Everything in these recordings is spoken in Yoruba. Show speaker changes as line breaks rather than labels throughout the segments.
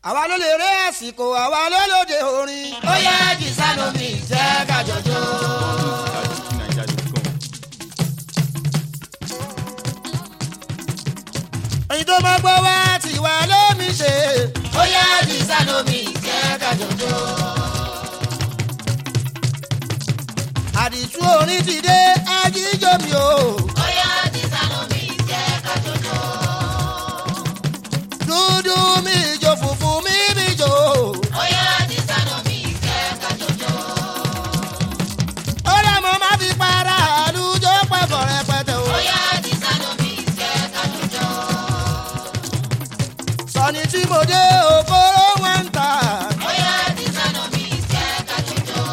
àwa ló lè ré àsìkò àwa ló lóde orin. ó yẹ kí sanomi jẹ́ kájọjọ́. èyí tó máa gbọ́ wá tí wà lómi ṣe. ó yẹ kí sanomi jẹ́ kájọjọ́. àdìsú orin ti dé ajíjọ́ mi o.
ó yá kí sanomi jẹ́ kájọjọ́.
dúdú mi jò funfun mi mi jò.
ó yá kí sanomi jẹ́ kájọjọ́.
ó lè mọ má fi para àlùjọ pẹ̀kọ̀ rẹpẹtẹ o.
ó yá kí sanomi jẹ́ kájọjọ́.
sọ̀ni tí mo dé òkóró wọn ń tà.
ó yá kí sanomi jẹ́ kájọjọ́.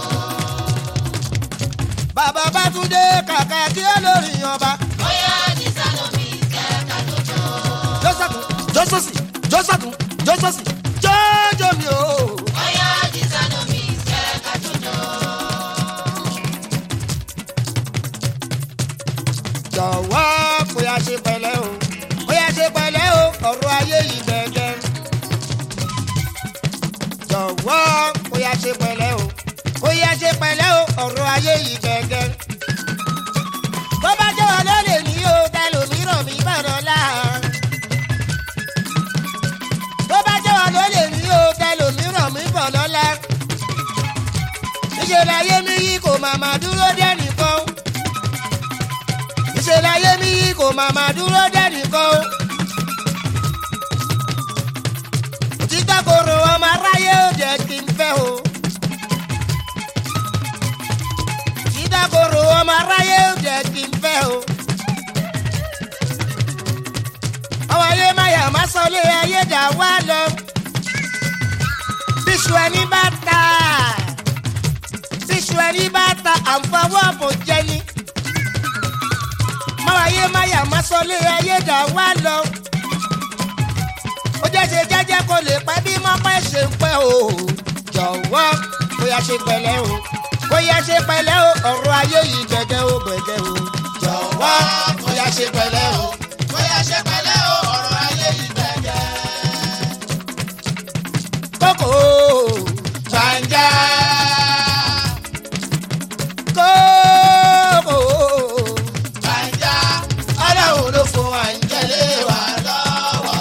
bàbá bátúndé kàkà kí ó lórí ọba.
ó yá kí sanomi jẹ́ kájọjọ́.
jọ́sàkùn jọ́sọ̀sì jọ́sàkùn jọ́sọ̀sì jọ́jọ́ mi o.
ó yá kí sanomi jẹ́ kájọjọ́.
jọ̀wọ́ kó yá ṣe pẹ̀lẹ́ o kó yá ṣe pẹ̀lẹ́ o ọ̀rọ̀ ayé yìí gẹ́gẹ́. jọ̀wọ́ kó yá ṣe pẹ̀lẹ́ o kó yá ṣe pẹ̀lẹ́ o ọ̀rọ̀ ayé yìí gẹ́gẹ́. tó bá jẹ́ wọn ló lè ní o tẹlòmíràn mi bọ̀dọ̀ la. tó bá jẹ́ wọn ló lè ní o tẹlòmíràn mi bọ̀dọ̀ la. níṣẹ́ láyé mi yìí kò màmá dúró dẹ́nìkan ìṣẹ̀lẹ̀ ayé mi yìí kò màmá dúró dẹ́nìkan o. òtítọ́ koro ọmọ aráyé ò jẹ́ kí n fẹ́ o. òtítọ́ koro ọmọ aráyé ò jẹ́ kí n fẹ́ o. ọwọ́ ayé máyà má sọ lé ayé dà wá lọ. bíṣu ẹni bá ta bíṣu ẹni bá ta àǹfọwọ́ bò jẹ ni máwáyé máyà má sọlé ayé dà wá lọ. ó jẹ́ ṣe jẹ́jẹ́ kó lè pẹ́ bí mọ́pẹ́ ṣe ń pẹ́ o. jọ̀wọ́ kó yá ṣe pẹ̀lẹ́ o kó yá ṣe pẹ̀lẹ́ o ọ̀rọ̀ ayé yìí gbẹ̀gẹ́ o gbẹ̀gẹ́ o. jọ̀wọ́ kó yá ṣe pẹ̀lẹ́ o kó yá ṣe pẹ̀lẹ́ o ọ̀rọ̀ ayé yìí gbẹ̀gẹ́. kókó gbàǹjà kókó gbàǹjà ọlọ́run ló fún wa ń jẹ́lé wa lọ́wọ́.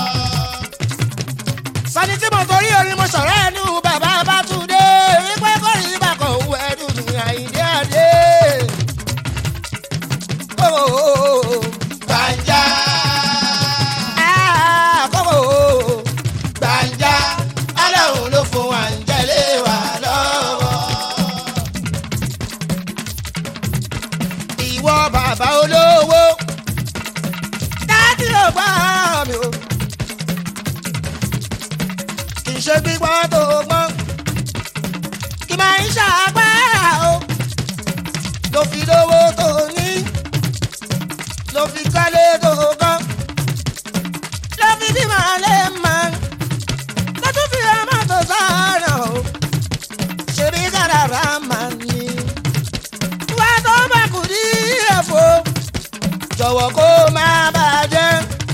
sani tí mo torí orin mo sọ̀rọ̀ ẹnu bàbá bátúndé wípé kò rí bàkọ̀ òwú ẹdùn ní àyíndé àdé. gbàǹjà kókó gbàǹjà ọlọ́run ló fún wa ń jẹ́lé wa lọ́wọ́. ìwọ bàbá olówó dájú ló gbọ́ mi o kì í ṣe gbígbọ́ tó gbọ́n kì máa ń ṣàgbára o ló fi lówó tó ní ló fi kọ́lé tó kọ́ ló fi bí màá lè máa tó tún fi ọmọ tó sọ̀rọ̀ o ṣèbí kàràrà máa ní wá tó bá kù ní ẹ̀fọ́ jọ̀wọ́ kó má bàjẹ́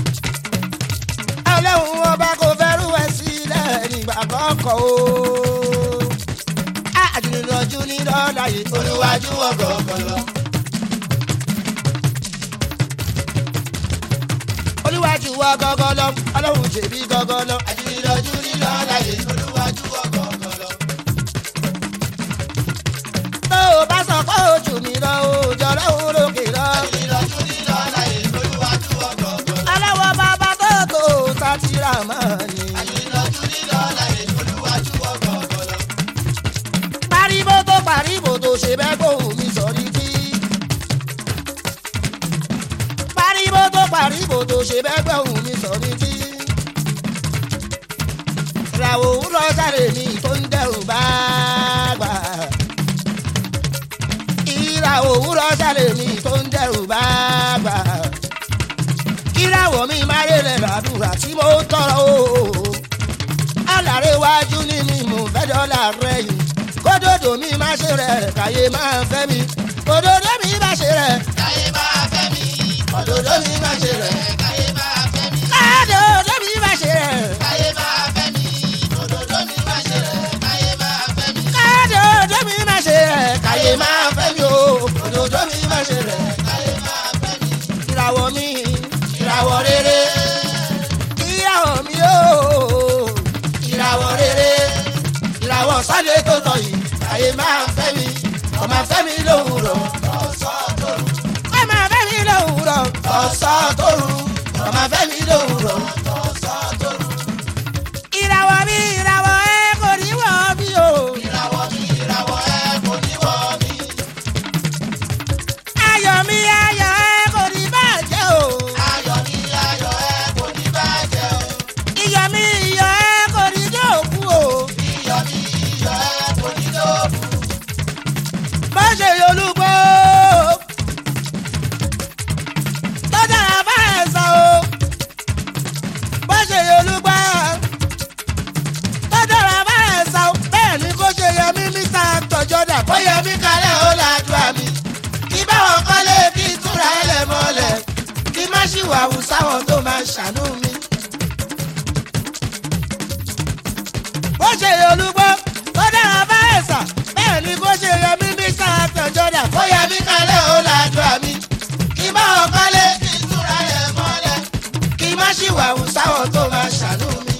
ọlọ́run ọba kò fẹ́rù ẹ̀ sílẹ̀ nígbà kọ́kọ́ o. àdìrìnàjò ní lọ́la yìí olúwájú ọgọ́gọ́ lọ. olúwájú ọgọ́gọ́ lọ ọlọ́run ṣèbí gọ́gọ́ lọ. àdìrìnàjò ní lọ́la yìí olúwájú ọgọ́gọ́ lọ tó o bá sọ pé ojú mi lọ o jọ̀rọ̀ òun lókè lọ. aláwọ̀ bàbá tó tó sátìrà máa ní. pariwo tó pariwo tó ṣe bẹ́ẹ̀ kó mi sọ̀rí kí. pariwo tó pariwo tó ṣe bẹ́ẹ̀ kó mi sọ̀rí kí. ìràwọ̀ òwúrọ̀ sáré mi tó ń dẹrù bá gbà ìrà òwúrọ̀ sálẹ̀ mi tó ń dẹrù bá gbà. kíráwọ̀ mi máa rẹ̀lẹ̀ làdúrà tí mo ń tọrọ o. alárẹ̀ wájú ní mi mò ń fẹ́ dọ́là rẹ̀ yìí. kódòdó mi máa ṣe rẹ̀ káyé máa fẹ́ mi. kódòdó mi máa ṣe rẹ̀ káyé máa fẹ́ mi. kódòdó mi máa ṣe rẹ̀ káyé máa fẹ́ mi. kódòdó mi máa ṣe rẹ̀ káyé máa fẹ́ mi. tọ̀sán tóru ọmọ fẹ́mi lòwúrọ̀ tọ̀sán tóru.
ìràwọ̀ mi ìràwọ̀ ẹ kò ní wọ̀ bí o.
ìràwọ̀ mi ìràwọ̀ ẹ kò ní wọ̀ mí.
ayọ̀ mi ayọ̀ ẹ kò ní bàjẹ́ o.
ayọ̀ mi ayọ̀ ẹ kò ní bàjẹ́ o.
iyọ̀ mi iyọ̀ ẹ kò ní dòkú o.
iyọ̀ mi iyọ̀ ẹ kò ní lóògùn.
má ṣe olúgbó. tọ́jà bá ẹ̀ sọ o. má ṣe olúgbó. tọ́jà bá ẹ̀ sọ o. bẹ́ẹ̀ ni kò ṣe yẹ mí mítà tọ́jọ́dà
ó yẹ mí kalẹ̀ ó lajú àmì. kí báwọn kọ́lé kí túra ẹlẹ̀ mọ́lẹ̀. kí má ṣìwàwù sáwọn tó máa ṣàánú mi.
bó ṣe olúgbó. tọ́jà bá ẹ̀ sọ. bẹ́ẹ̀ ni kò ṣe yẹ mí mítà tọ́jọ́dà.
ó yẹ mí kalẹ̀ ó lajú àmì. kí báwọn kọ́lé kí túra ẹlẹ̀ mọ́lẹ̀. kí má ṣìwàwù sáwọn tó máa ṣàánú mi.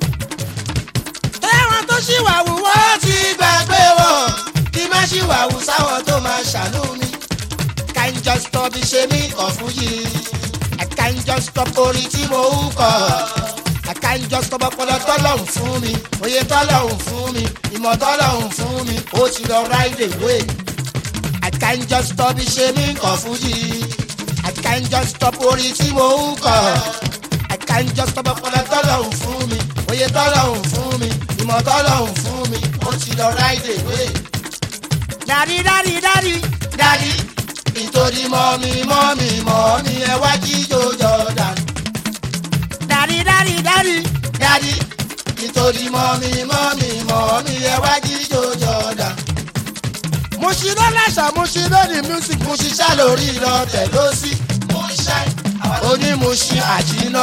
ẹ̀wọ̀n tó ṣì wà wù wọ́n.
wọ́n ti gbàgbé wọn. kí má ṣìwàwù sáwọn tó máa ṣàánú mi.
can just stop
bí ṣe mí kàn fún yìí.
I can just stop
orin tí mo ń kọ.
I can just stop
ọpọlọ tọ́lọ́hún fún mi òye tọ́lọ́hún fún mi ìmọ̀ tọ́lọ́hún fún mi ó ti lọ ráìdè wé.
I can just stop
bí ṣe mí kàn fún yìí.
I can just stop
orin tí mo ń kọ.
I can just stop
ọpọlọ tọ́lọ́hún fún mi òye tọ́lọ́hún fún mi ìmọ̀ tọ́lọ́hún fún mi ó ti lọ ráìdè wé.
Daddy daddy daddy
dádì nítorí mọ́mí mọ́mí mọ́mí ẹ wá jíjó jọ̀dán.
daddy daddy daddy
dádì nítorí mọ́mí mọ́mí mọ́mí ẹ wá jíjó jọ̀dán.
mo ṣì lọ láṣà mo ṣì lọ ní music
mo ṣiṣẹ́ lórí ìlọtẹ̀ ló sí mo ń ṣe onímọ̀ṣin àjínà.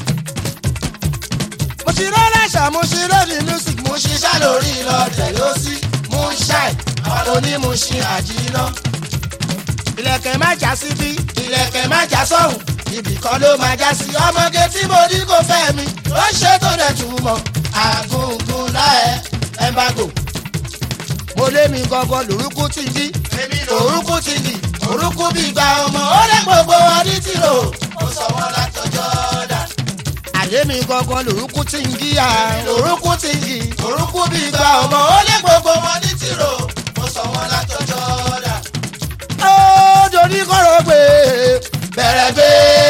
mo ṣì lọ láṣà mo ṣì lọ ní music
mo ṣiṣẹ́ lórí ìlọtẹ̀ ló sí mo ń ṣe onímọ̀ṣin àjínà.
ilẹ̀kẹ̀ má já síbí
ìlẹ̀kẹ̀ má já sọ́hùn ibì kan ló máa já sí ọmọge tí mo ní kò fẹ́ mi ó ṣe tó dẹ̀ túmọ̀ àgùngùn láẹ̀ ẹ̀ńbàgò.
mo lé mi gangan lórúkú tí ń dí
orúkú ti dì orúkú bí gba ọmọ ó lé gbogbo wọn ní tìrò ó sọ wọn látọjọ́ dà.
àlé mi gangan lórúkú tí ń gíyà
orúkú ti dì orúkú bí gba ọmọ ó lé gbogbo wọn ní tìrò ó sọ wọn látọjọ́ dà.
ó dorí kọ́rọ̀ pé
bẹ̀rẹ̀ gbé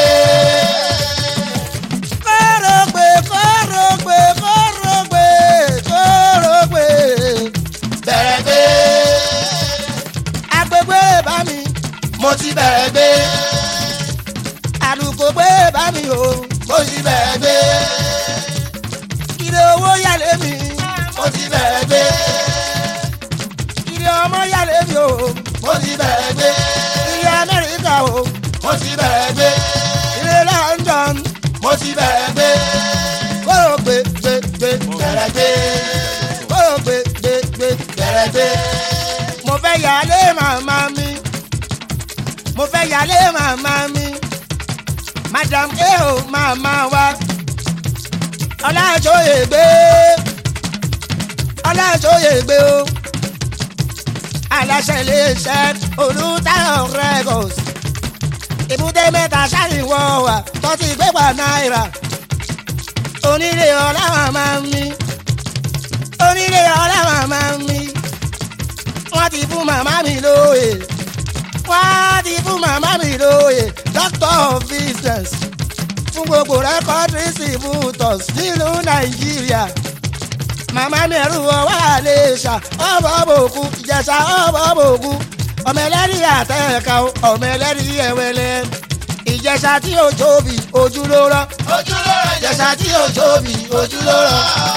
kọ́rọ̀ pé kọ́rọ̀ pé kọ́rọ̀ pé kọ́rọ̀ pé
bẹ̀rẹ̀ gbé
agbègbè bá mi
mo ti bẹ̀rẹ̀ gbé
àdúgbò gbé bá mi o
mo ti bẹ̀rẹ̀ gbé
ìrè owó yálé mi
mo ti bẹ̀rẹ̀ gbé
ìrè ọmọ yálé mi o
mo ti bẹ̀rẹ̀ gbé
ìrè amẹ́ríkà o
mo ti bẹ̀rẹ̀ gbé
ìrè london
mo ti bẹ̀rẹ̀ gbé
kọ́rọ̀ pé gbé gbé
bẹ̀rẹ̀ gbé
kọ́rọ̀ pé gbé gbé
bẹ̀rẹ̀ gbé.
mo fẹ́ yálé màmá mi mo fẹ́ yálé màmá mi madam eo màmá wa ọlájọyè gbé ọlájọyè gbé o aláṣẹ iléeṣẹ́ olùtayọ̀ records ibùdó mẹ́ta ṣàríwọ̀ wà tọ́tí gbégbá náírà onílé ọlá màmá mi onílé ọlá màmá mi wọ́n ti fún màmá mi lóye wọ́n ti fún màmá mi lóye doctor of business fún gbogbo rẹ́kọ́dì distributors nílùú nàìjíríà màmá mi ẹ̀rù ọwọ́ àlèṣà ọ̀bọ̀ bòkú ìjẹ̀ṣà ọ̀bọ̀ bòkú ọmọ ẹlẹ́rìí àtẹ̀ẹ̀ka ọmọ ẹlẹ́rìí ẹ̀wẹ̀lẹ̀ ìjẹ̀ṣà tí ò tóbi ojú ló rọ́
ojú ló rọ ìjẹsà tí ò tóbi ojú ló rọ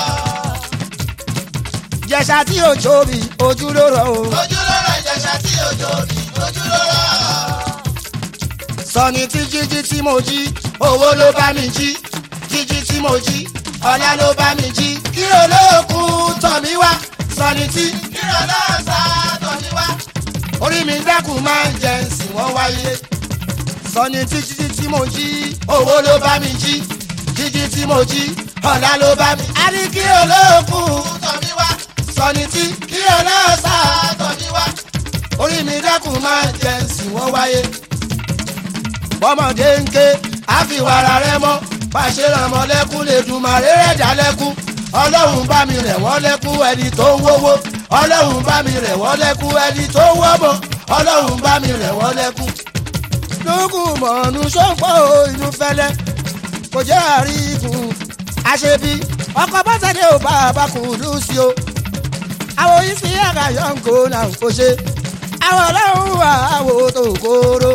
ìjẹ̀ṣà tí ò tóbi ojú ló rọ́ o.
ojú ló rọ ìjẹsà tí ò tóbi ojú ló rọ.
sọ ni tí jíjí tí mo jí
owó ló bá mi jí jíjí tí mo jí ọlá ló bá mi jí kírò lóòkùn tọ̀ mí wá sọni tí kírò lóòsà tọ̀ mí wá.
orí mi dákun máa ń jẹ ǹsìn wọ́n wáyé sọ ni tí jíjí tí mo jí
owó ló bá mi jí jíjí tí mo jí ọlá ló bá mi. a ní kírò lóòkùn tọ̀ mí wá sọni tí kírò lóòsà tọ̀ mí wá.
orí mi dákun máa ń jẹ ǹsìn wọ́n wáyé bọ́mọdé ń ké àfiwàrà rẹ mọ́ pàṣẹ rànmọ́ lẹ́kún lè dùn màrí rẹ̀ dá lẹ́kún ọlọ́run bá mi rẹ̀ wọ́n lẹ́kún ẹni tó ń wówó ọlọ́run bá mi rẹ̀ wọ́n lẹ́kún ẹni tó ń wọ́mọ ọlọ́run bá mi rẹ̀ wọ́n lẹ́kún. lókùn mọ̀ọ́nù sọ́pọ̀ inú fẹ́lẹ́ kò jẹ́ àríkùn àṣebí ọkọ̀ bọ́sẹ̀dé ò bá a bá kù lùsí o àwọn ìsì àgàyọ̀ ń kó náà kò ṣe àwọn ọlọ́run wà áwò tó kóró.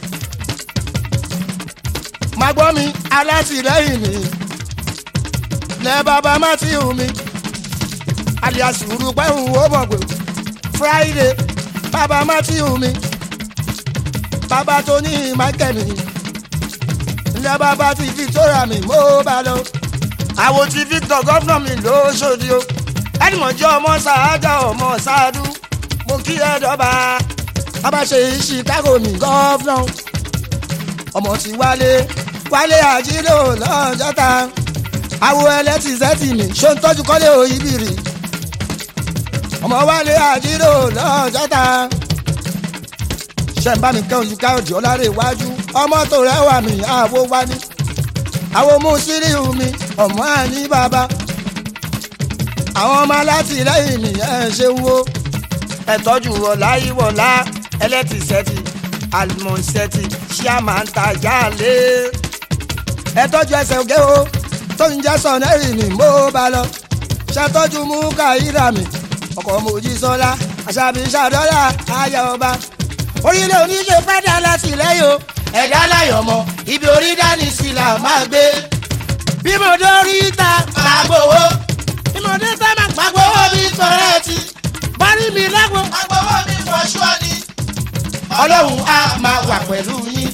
má gbọ́ mi alátìlẹ́yìn mi lẹ́ bàbá matthew mi alias rúpẹ́hùn ó mọ̀ pé friday bàbá matthew mi bàbá tó ní michael mi lẹ́ bàbá ti victoria mi mo bá lọ. àwọn ti victor gọ́fúnà mi ló ṣòdi o ẹnìmọ̀jọ́ ọmọ sàájà ọmọ sàádú mo kí ẹ dọ́ba bàbá ṣe chicago mi gọ́fúnà ọmọ ti wálé wálé àjílò lọ́jọ́ta àwo ẹlẹ́tìsẹ́tì mi ṣó ń tọ́jú kọ́lé òyìnbìrì ọmọ wálé àjílò lọ́jọ́ta ṣe ń bá mi kẹ́ olùkà òdì ọ̀làrẹ̀ iwájú ọmọ tó rẹwà mi àwo wání àwo mú síríù mi ọmọ àní bàbá àwọn ọmọ alátìlẹyìn mi ẹ ṣe wo ẹtọ́jú wọlá ìwọlá ẹlẹ́tìsẹ́tì àlùmọ̀ọ́sẹ́tì ṣíàmà ń tajà lé ẹtọ́jú ẹsẹ̀ ògé o tó ń jẹ́ sọ̀nẹ́rì mi mo bá lọ ṣètọ́jú mú káyíra mi ọkọ̀ mojísọ́lá àṣàbí ṣàdọ́là ayé ọba orílẹ̀ oníṣe fẹ́dà látìlẹ́yìn o ẹ̀dá láyọ̀ mọ́ ibi orí dání sí là máa gbé bí mo dórí ta máa gbowó bí mo dé tá máa gbowó mi kọ̀rẹ́ẹ̀tì bọ́rí mi lẹ́gbọ̀n
agbowó mi fọṣọ ni.
ọlọ́run á máa wà pẹ̀lú yín.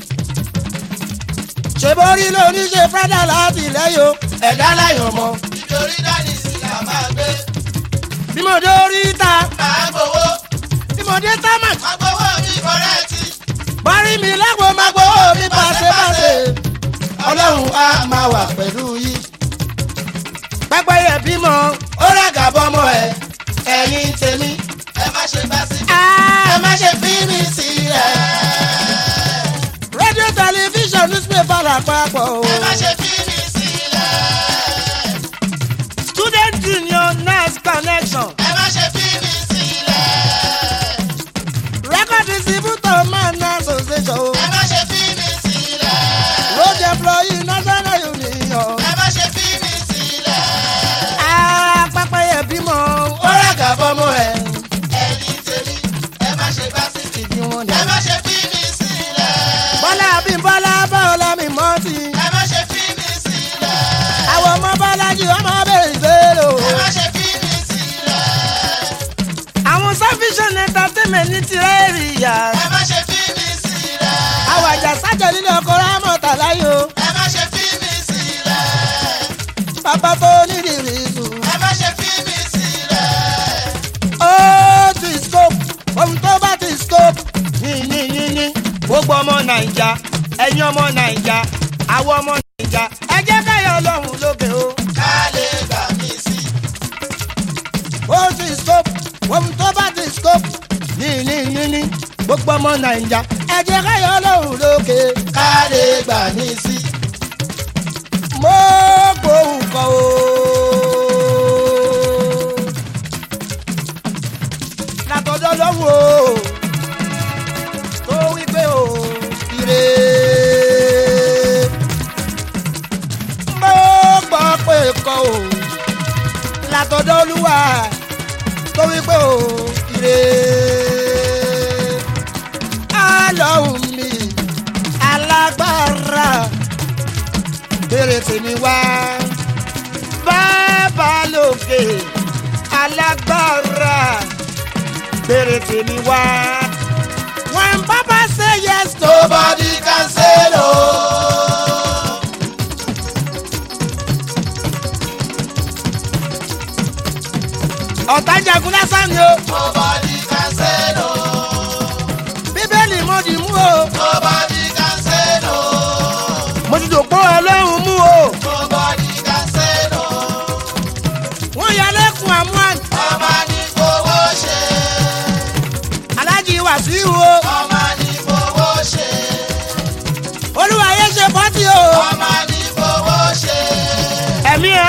ṣé borí lóní ṣe fẹ́dà láti lẹ́yìn o ẹ̀dá láyọ̀ mọ́.
nítorí dání sí là máa gbé.
bí mo dórí ta
máa gbowó
bí mo dé tá máa
agbowó mi kọ̀rẹ́ẹ̀tì.
bọ́rí mi lẹ́gbọ̀n máa gbowó mi pàṣẹpàṣẹ. ọlọ́run á máa wà pẹ̀lú yín. pẹ́pẹ́yẹ bímọ ó ràgà bọ́mọ ẹ̀ ẹ̀yin tèmi.
ẹ má ṣe bá sí.
ẹ má ṣe fi mí sílẹ̀. rédíò tẹlifíṣàn newspaper làpapọ̀ o.
ẹ má ṣe fi mí sílẹ̀.
student union nurse connection.
ẹ má ṣe fi mí sílẹ̀.
record distributor man association.
ẹ má ṣe fi mí sílẹ̀.
road employee national union.
ẹ má ṣe fi mí sílẹ̀.
apapẹyẹ bímọ ó ràgà bọ́mọ ẹ̀.
ẹ̀yin tèmi ẹ má ṣe bá sí.
ìdí wọn
ẹ
dẹ̀.
má ṣe fi mí sílẹ̀.
bọ́lá bí bọ́lá bọ́lá mi mọ́ ti.
ẹ má ṣe fi mí sílẹ̀.
àwọn ọmọ bọ́lájì ọmọ bẹ̀rẹ̀ ìgbèrò.
ẹ má ṣe fi mí sílẹ̀.
àwọn sufficient entertainment ní tirẹ̀rì yá.
ẹ má ṣe fi mí sílẹ̀.
àwọn àjà sájà nílé ọkọ̀ rámọ̀tà láyò.
ẹ má ṣe fi mí sílẹ̀.
bàbá tó nídìrí sùn.
ẹ má ṣe fi mí sílẹ̀.
ó ti scope ohun tó bá ti scope. yìnyín yìnyín gbogbo ọmọ nàìjà ẹ̀yin ọmọ nàìjà àwọn ọmọ nàìjà ẹ jẹ́ káyọ̀ ọlọ́run lókè o.
ká lè gbà mí sí.
ó ti scope ohun tó bá ti scope. yìnyín yìnyín gbogbo ọmọ nàìjà ẹ jẹ́ káyọ̀ ọlọ́run lókè.
ká lè gbà mí sí.
mo gbóhùn kọ o. látọjọ́ lọ́wọ́ o tó wí pé o ire. mo gbọ́ pé kọ o látọjọ́ olúwa tó wí pé o ire. alọ́hùn mi alágbára béèrè tèmi wá. bàbá lókè alágbára béèrè tèmi wá. when papa say yes to
nobody can say no.
ọ̀tá jagun lásán ni o.
nobody can say no.
bíbélì mo dì mú o.
nobody can say no.
mo ti dòpó ọlọ́run mú o.
nobody can say no.
wọ́n yà lẹ́kùn àmúhàn
ọmọ ní fowó ṣe.
alájí wàsíù o.
ọmọ ní fowó ṣe.
olú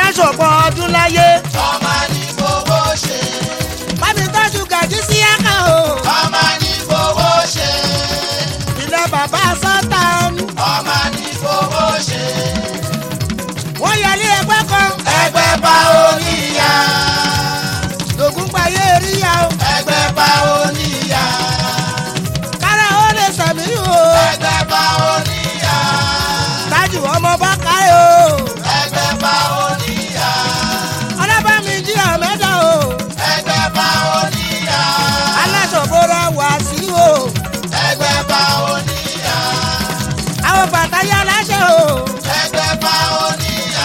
aṣọ̀pọ̀ ọdún láyé
ọmọ ní fowó ṣe.
bámi tọ́jú gàdí sí ẹ̀ka o
ọmọ ní fowó ṣe.
ilẹ̀ bàbá sọ́tàn
ọmọ ní fowó ṣe.
wọ́n yẹlé ẹgbẹ́ kan
ẹgbẹ́ bá oníyà.
lògùn gbàyé ríya o
ẹgbẹ́ bá oníyà.
kára ó lè sẹ̀mí o
ẹgbẹ́ bá oníyà.
tájù ọmọ bá káyé o
ẹgbẹ́ bá oníyà.
ọlọ́bàmí jí àmẹ́dá o
ẹgbẹ́ bá oníyà.
aláṣọ̀bọ̀rọ̀ wá sí o
ẹgbẹ́ bá oníyà.
àwọn bàtàyà láṣẹ o
ẹgbẹ́ bá oníyà.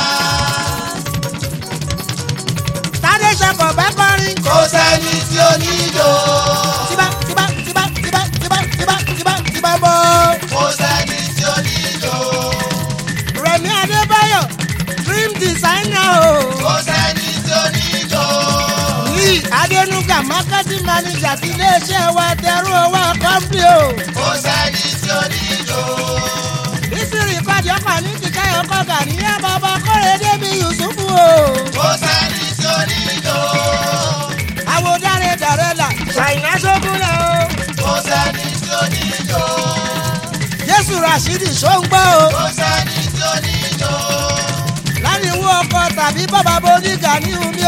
tádé ṣọkọ̀ bẹ́ kọrin
kò sẹ́ni tí ó nílò.
tíbá tíbá tíbá tíbá tíbá tíbá tíbá tíbá bọ́
kò sẹ́ni tí ó nílò.
rẹ̀mí adébáyọ̀ dream designer o
kò sẹ́ni tí ó nílò.
lee adénúgà marketing manager ti iléeṣẹ́ wa dẹrú owó kọ́ńpì o
kò sẹ́ni tí ó nílò.
ìsìrì kọ́dí ọkọ̀ ní kíkẹ́ ọkọ̀ gàníyà bàbá kọ́rẹ́ débi yusufu o
kò sẹ́ni tí ó nílò.
àwọn dáre dàrẹ́ là ṣàìná sókun lẹ o
kò sẹ́ni tí ó nílò.
jésù rashidi ṣóńgbọ́ o
kò sẹ́ni tí ó nílò.
láti wú ọkọ̀ tàbí bàbá bonígà ní omi